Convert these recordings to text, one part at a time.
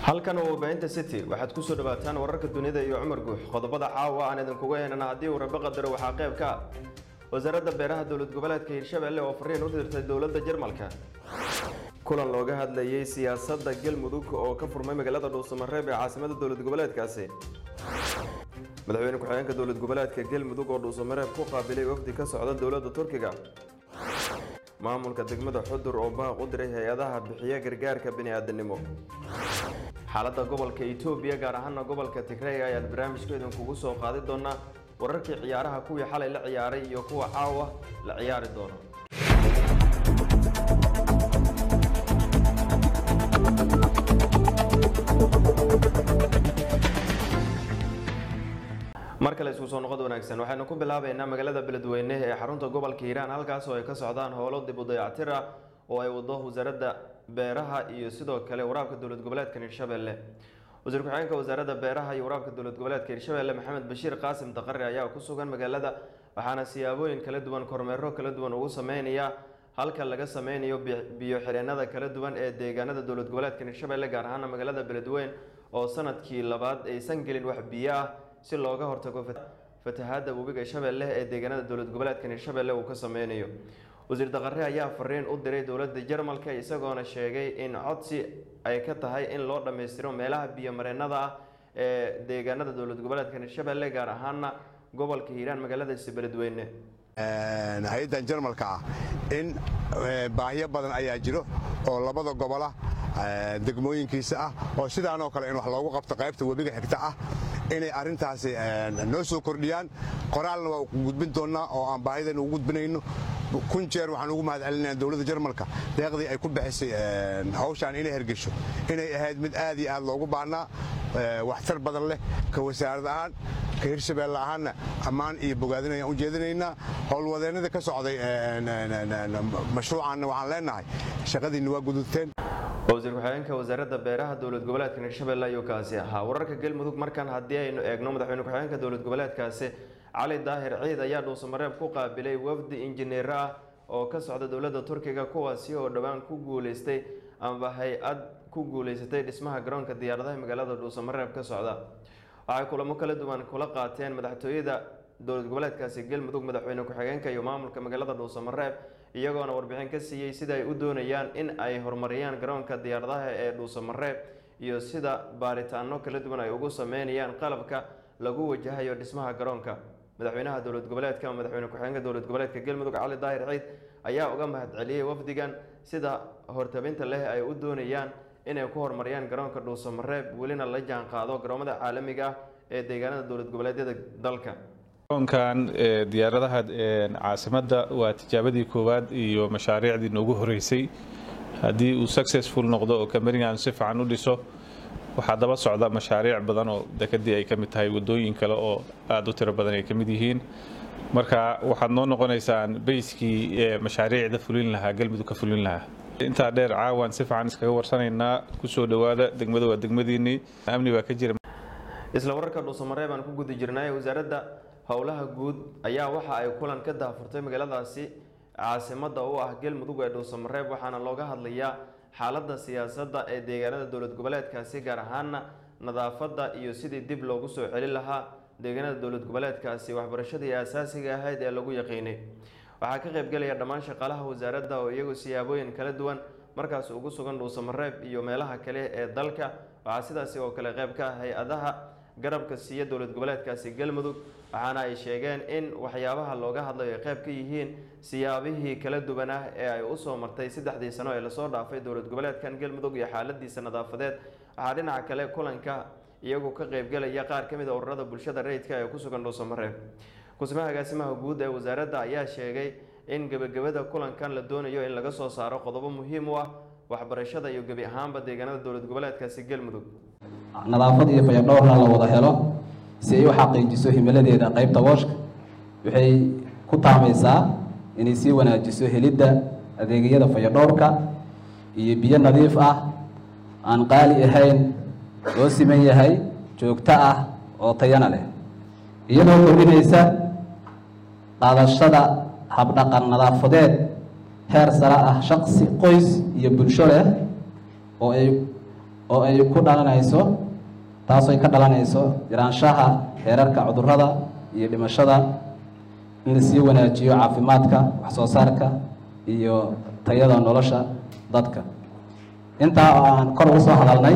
halkan waa warbaahinta city waxaad kusoo dhawaataan wararka dunida iyo cumar guux qodobada caawa aan idinkuga heenana haddii uu rabe qadaro waxaa qayb ka ah wasaaradda beeraha dowlad goboleedka hirshabelle oo fariin u dirtay dowladda jarmalka kulan looga hadlayay siyaasadda galmudug oo ka furmay magaalada dhuusamareeb ee caasimada dowlad goboleedkaasi madaxweyne ku-xigeenka dowlad goboleedka galmudug oo dhuusamareeb ku qaabilay wafdi ka socda dowladda turkiga maamulka degmada xudur oo baaq u diray hay-adaha bixiya gargaarka bini-aadanimo xaaladda gobolka etoobiya gaar ahaana gobolka tigray ayaad barnaamijku idinkugu soo qaadi doonaa wararkii ciyaaraha kuwii xalay la ciyaaray iyo kuwa caawa la ciyaari doono mar kale isku soo noqod wanaagsan waxaynu ku bilaabaynaa magaalada beledweyne ee xarunta gobolka hiiraan halkaas oo ay ka socdaan howlo dib u dayactir ah oo ay wado wasaaradda beeraha iyo sidoo kale waraabka dowlad goboleedka hirshabelle wasiir ku-xigeenka wasaaradda beeraha iyo waraabka dowlad goboleedka hirshabelle maxamed bashiir qaasim daqare ayaa ku sugan magaalada waxaana siyaabooyin kala duwan kormeero kala duwan ugu sameynaya halka laga sameynayo biyo xireenada kala duwan ee deegaanada dowlad goboleedka hirshabelle gaar ahaana magaalada beledweyne oo sanadkii labaad aysan gelin wax biyo ah si looga hortago fatahaada webiga shabeelle ee deegaanada dowlad goboleedkan hirshabelle uu ka sameynayo wasiir daqare ayaa fariin u diray dowladda jarmalka isagoona sheegay in codsi ay ka tahay in loo dhammaystiro meelaha biyomareenada ah ee deegaanada dowlad goboleedkan hirshabelle gaar ahaana gobolka hiiraan magaaladiisi beledweyne hay-addan jarmalka ah in baahiyo badan ayaa jiro oo labada gobola degmooyinkiisa ah oo sidaanoo kale in wax loogu qabto qaybta webiga xigta ah inay arrintaasi noo soo kordhiyaan qoraalna waa gudbin doonnaa oo aan baahidan ugu gudbinayno kun jeer waxaan ugu mahad celinaya dowladda jarmalka deeqdii ay ku bixisay hawshaan inay hergesho inay ahayd mid aad iyo aad loogu baannaa waxtar badan leh ka wasaarad ahaan ka hirshabeelle ahaanna ammaan iyo bogaadin ayaan u jeedinaynaa howlwadeennada ka socday mashruucaanna waxaan leenahay shaqadiinna waa gudubteen wasiir ku-xigeenka wasaaradda beeraha dowlad goboleedka hirshabelle ayuu kaasi ahaa wararka galmudug markan haddii aynu eegno madaxweyne ku-xigeenka dowlad goboleedkaasi cali daahir ciid ayaa dhuusamareeb ku qaabilay wafdi injineero ah oo ka socda dowladda turkiga kuwaasi oo dhowaan ku guuleystay amba hay-ad ku guuleysatay dhismaha garoonka diyaaradaha magaalada dhuusamareeb ka socda waxay kulamo kala duwan kula qaateen madaxtooyada dowlad goboleedkaasi galmudug madaxweyne ku-xigeenka iyo maamulka magaalada dhuusamareeb iyagoona warbixin ka siiyey sida ay u doonayaan in ay horumariyaan garoonka diyaaradaha ee dhuusamareeb iyo sida baaritaano kala duwan ay ugu sameynayaan qalabka lagu wajahayo dhismaha garoonka madaxweynaha dowlad goboleedka madaxweyne ku-xigeenka dowlad goboleedka galmudug cali daahir ciid ayaa uga mahad celiyey wafdigan sida hortabinta leh ay u doonayaan inay ku horumariyaan garoonka dhuusamareeb welina la jaan qaado garoomada caalamiga ah ee deegaanada dowlad goboleedyada dalka garoonkan diyaaradaha caasimadda waa tijaabadii koowaad iyo mashaariicdii noogu horeysay haddii uu successful noqdo oo kamerigan si fiican u dhiso waxaa daba socda mashaariic badan oo dekadii ay ka mid tahay wadooyin kale oo aada u tiro badan ay ka mid yihiin marka waxaad noo noqonaysaan bayskii mashaariicda fulin lahaa galmudug ka fulin lahaa intaa dheer caawan si fiican iskaga warsanaynaa kusoo dhowaada degmada waa degmadiinii amni baa ka jira isla wararka dhuusamareeb aan ku guda jirnay wasaaradda howlaha guud ayaa waxa ay kulan ka daafurtay magaaladaasi caasimada u ah galmudug ee dhuusamareeb waxaana looga hadlayaa xaaladda siyaasadda ee deegaanada dowlad goboleedkaasi gaar ahaana nadaafadda iyo sidii dib loogu soo celin lahaa deegaanada dowlad goboleedkaasi waxbarashadii asaasiga ahayd ee lagu yaqiinay waxaa ka qaybgelaya dhammaan shaqaalaha wasaaradda oo iyagu siyaabooyin kala duwan markaas ugu sugan dhuusamareeb iyo meelaha kale ee dalka waxaa sidaasi oo kale qayb ka ah hay-adaha garabka siiya dowlad goboleedkaasi galmudug waxaana ay sheegeen in waxyaabaha looga hadlayo ay qayb ka yihiin siyaabihii kala duwan ah ee ay usoo martay saddexdii sano ee lasoo dhaafay dowlad goboleedkan galmudug iyo xaaladiisa nadaafadeed waxaa dhinaca kale kulanka iyagu ka qaybgelaya qaar ka mid a ururada bulshada rayidka ee ku sugan dhuusamareeb kusmaha agaasimaha guud ee wasaaradda ayaa sheegay in gebagabada kulankan la doonayo in laga soo saaro qodobo muhiim u ah waxbarashada iyo gebi ahaanba deegaanada dowlad goboleedkaasi galmudug nadaafad iyo fayadhowrna la wada helo si ay u xaqiijiso himiladeeda qaybta wooshka waxay ku taamaysaa inay sii wanaajiso helidda adeegyada fayadhowrka iyo biyo nadiif ah aan qaali ahayn loo siman yahay joogto ah oo tayana leh iyadoo kordhinaysa qaadashada habdhaqan nadaafadeed heer sare ah shaqsi qoys iyo bulsho leh oo ay oo ay ku dhalanayso taasoo ay ka dhalanayso yaraanshaha heerarka cudurrada iyo dhimashada in la sii wanaajiyo caafimaadka wax soo saarka iyo tayada nolosha dadka intaa oo aan kor ugu soo hadalnay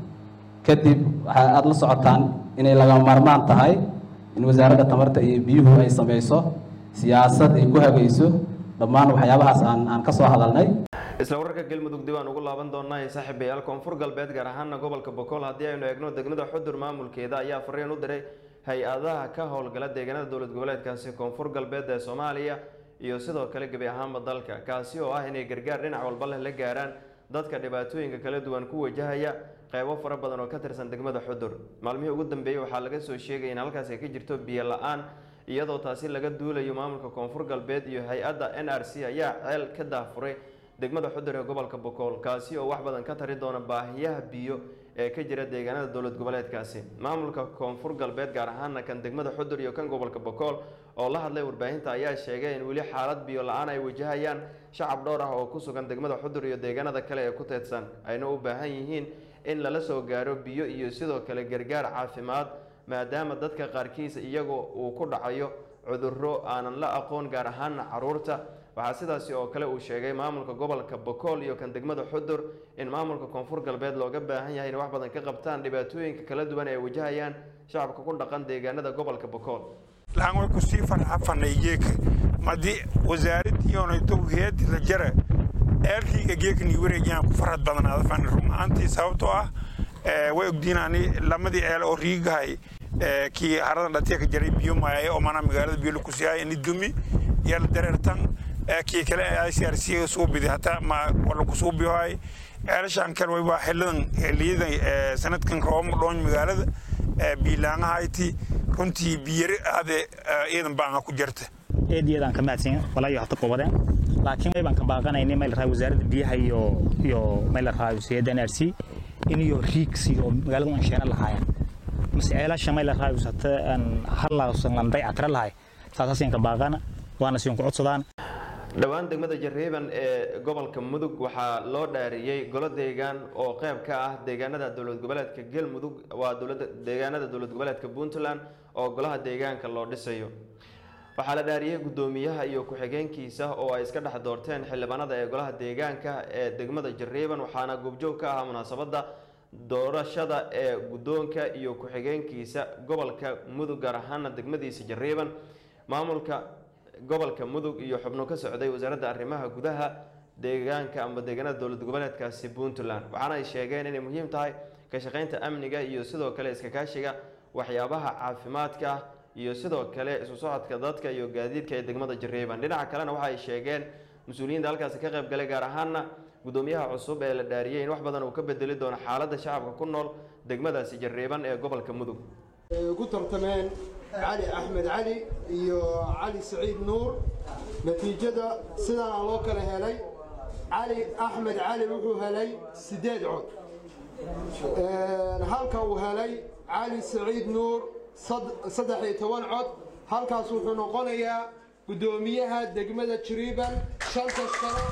kadib waxaa aada la socotaan inay lagama maarmaan tahay in wasaaradda tamarta iyo biyuhu ay sameyso siyaasad ay ku hagayso dhammaan waxyaabahaas aan aan ka soo hadalnay isla wararka galmudug dib aan ugu laaban doonaa saaxiibayaal koonfur galbeed gaar ahaana gobolka bokool haddii aynu eegno degmada xudur maamulkeeda ayaa fariin u diray hay-adaha ka howlgala deegaanada dowlad goboleedkaasi koonfur galbeed ee soomaaliya iyo sidoo kale gebi ahaanba dalka kaasi oo ah inay gargaar dhinac walba leh la gaaraan dadka dhibaatooyinka kala duwan ku wajahaya qeybo fara badan oo ka tirsan degmada xudur maalmihii ugu dambeeyey waxaa laga soo sheegaya in halkaas ay ka jirto biyo la-aan iyadoo taasi laga duulayo maamulka koonfur galbeed iyo hay-adda n r c ayaa ceel ka daafuray degmada xudur ee gobolka bokool kaasi oo wax badan ka tari doona baahiyaha biyo ee ka jira deegaanada dowlad goboleedkaasi maamulka koonfur galbeed gaar ahaana kan degmada xudur iyo kan gobolka bokool oo la hadlay warbaahinta ayaa sheegay in weli xaalad biyo la-aan ay wajahayaan shacab dhowr ah oo ku sugan degmada xudur iyo deegaanada kale ee ku teedsan ayna u baahan yihiin in lala soo gaaro biyo iyo sidoo kale gargaar caafimaad maadaama dadka qaarkiisa iyagoo uu ku dhacayo cudurro aanan la aqoon gaar ahaana caruurta waxaa sidaasi oo kale uu sheegay maamulka gobolka bokool iyo kan degmada xudur in maamulka koonfur galbeed looga baahan yahay in wax badan ka qabtaan dhibaatooyinka kala duwan ee ay wajahayaan shacabka ku dhaqan deegaanada gobolka bokool lahan way kusii farxafanay geeka madi wasaaradiionayto heedi la jara eelkayga geekani wareejiyaan ku farxad badnaada fani rumaantii sababtoo ah way ogdiinaani lamadii eel oo riigahay kii haradan dhatiya ka jaray biyo maaye oo mana magaalada biyo lakusiyahay ini dumi yala dareertan kii kale i c r c suubidi hataa ma wala kusuubiyohay ceelashaan kale wayba xilidan xiliyadan sanadkan roobama dhoon magaalada biilaangahayti runtii biyari aade iidan baanga ku jirta eediyadaan ka mahadsan walaayo hata qobadeen laakiin waybaan ka baaqanaynay meel rahay wasaaradda biyaha iyo iyo meel rahay wasaaradda NRC in iyo riigs iyo magaalada aan sheena lahaayeen mase ceelasha meel rahay wasata aan halaasan landay atra lahay saasaasin ka baaqana waana siin ku codsadaan dhowaan degmada jarriiban ee gobolka mudug waxaa loo dhaariyey golo deegaan oo qayb ka ah deegaanada dowlad goboleedka galmudug waa dowlada deegaanada dowlad goboleedka puntland oo golaha deegaanka loo dhisayo waxaa la dhaariyey guddoomiyaha iyo ku-xigeenkiisa oo ay iska dhex doorteen xildhibaanada ee golaha deegaanka ee degmada jarriiban waxaana goobjoog ka ahaa munaasabadda doorashada ee guddoonka iyo ku-xigeenkiisa gobolka mudug gaar ahaana degmadiisa jarriiban maamulka gobolka mudug iyo xubno ka socday wasaaradda arrimaha gudaha deegaanka ama deegaanada dowlad goboleedkaasi puntland waxaana ay sheegeen inay muhiim tahay ka shaqaynta amniga iyo sidoo kale iska kaashiga waxyaabaha caafimaadka ah iyo sidoo kale isu socodka dadka iyo gaadiidka ee degmada jarriiban dhinaca kalena waxa ay sheegeen mas-uuliyiinta halkaasi ka qayb galay gaar ahaana guddoomiyaha cusub ee la dhaariyey in wax badan uu ka bedeli doono xaaladda shacabka ku nool degmadaasi jarriiban ee gobolka mudug ugu tartameen cali axmed cali iyo cali saciid nuur natiijada sidaana loo kala helay cali axmed cali wuxuu helay siddeed cod halka uu helay cali saciid nuur saddex iyo toban cod halkaas wuxuu noqonayaa guddoomiyaha degmada jiriiban shanta sano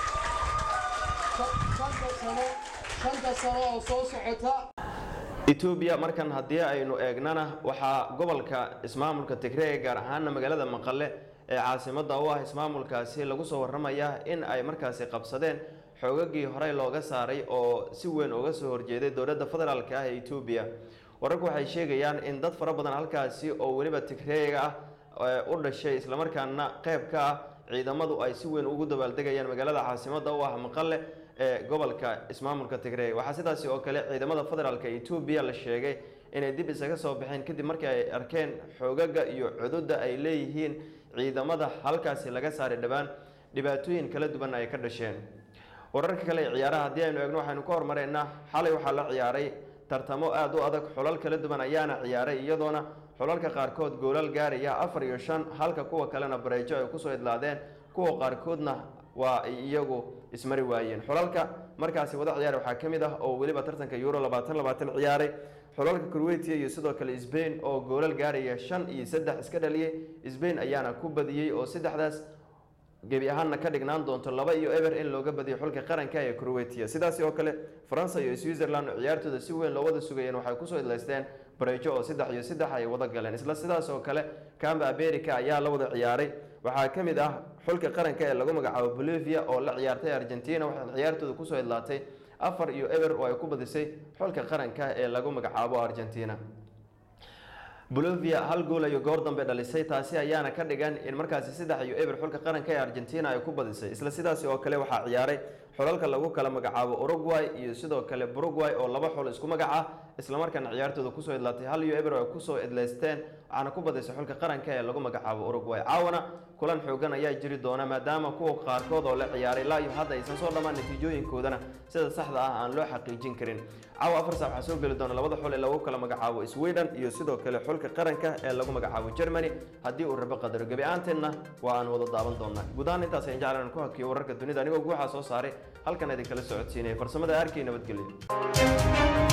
shanta sano shanta sano oo soo socota etoobiya markan haddii aynu eegnana waxaa gobolka ismaamulka tigreega gaar ahaana magaalada maqale ee caasimada u ah ismaamulkaasi lagu soo waramayaa in ay markaasi qabsadeen xoogagii horey looga saaray oo si weyn uga soo horjeeday dowladda federaalk ah ee etoobiya wararku waxay sheegayaan in dad fara badan halkaasi oo weliba tigreega ah u dhashay islamarkaana qeyb ka ah ciidamadu ay si weyn ugu dabaaldegayaan magaalada caasimada u ah maqale ee gobolka ismaamulka tigreeg waxaa sidaasi oo kale ciidamada federaalk etoobiya la sheegay inay dib isaga soo baxeen kadib markii ay arkeen xoogaga iyo cududa ay leeyihiin ciidamada halkaasi laga saaray dhowaan dhibaatooyin kala duwan ay ka dhasheen wararka kale ee ciyaaraha haddii aynu eegno waxaynu ka hormareynaa xalay waxaa la ciyaaray tartamo aada u adag xulal kala duwan ayaana ciyaaray iyadoona xulalka qaarkood goolal gaaraya afar iyo shan halka kuwa kalena bareejo ay kusoo idlaadeen kuwa qaarkoodna waa ay iyagu ismari waayeen xulalka markaasi wada ciyaar waxaa ka mid ah oo weliba tartanka euro labaatan labaatan ciyaaray xulalka croatia iyo sidoo kale sbain oo goolal gaaraya shan iyo saddex iska dhaliyey sbain ayaana ku badiyey oo saddexdaas gebi ahaanna ka dhignaan doonto laba iyo eber in looga badiyo xulka qaranka ee croatia sidaasi oo kale faransa iyo switzerland oo ciyaartooda si weyn loo wada sugayeen waxay kusoo idlaysteen bareejo oo saddex iyo saddex ay wada galeen isla sidaas oo kale camba america ayaa la wada ciyaaray waxaa ka mid ah xulka qaranka ee lagu magacaabo bolivia oo la ciyaartay argentina waxaana ciyaartooda kusoo idlaatay afar iyo eber oo ay ku badisay xulka qaranka ee lagu magacaabo argentina bolivia hal gool ayuu goor dambe dhalisay taasi ayaana ka dhigan in markaasi saddex iyo eber xulka qaranka ee argentina ay ku badisay isla sidaasi oo kale waxaa ciyaaray xulalka lagu kala magacaabo uruguay iyo sidoo kale buruguay oo laba xul isku magac ah islamarkaana ciyaartooda kusoo idlaatay hal iyo eber oo ay kusoo idlaysteen waxaana ku badisay xulka qaranka ee lagu magacaabo uruguay caawana kulan xoogan ayaa jiri doona maadaama kuwa qaarkood oo la ciyaaray ilaa iyo hadda aysan soo dhammaan natiijooyinkoodana sida saxda ah aan loo xaqiijin karin caawa afar saac waxaa soo geli doona labada xul ee lagu kala magacaabo sweden iyo sidoo kale xulka qaranka ee lagu magacaabo germany haddii uu rabo qadaro gebi ahaanteenna waa aan wada daawan doonaa guud ahaan intaas ayaan jeclaan ku hakiyo wararka dunida anigoo guuxaa soo saaray halkan idinkala socodsiinaya farsamada arkay nabadgelyo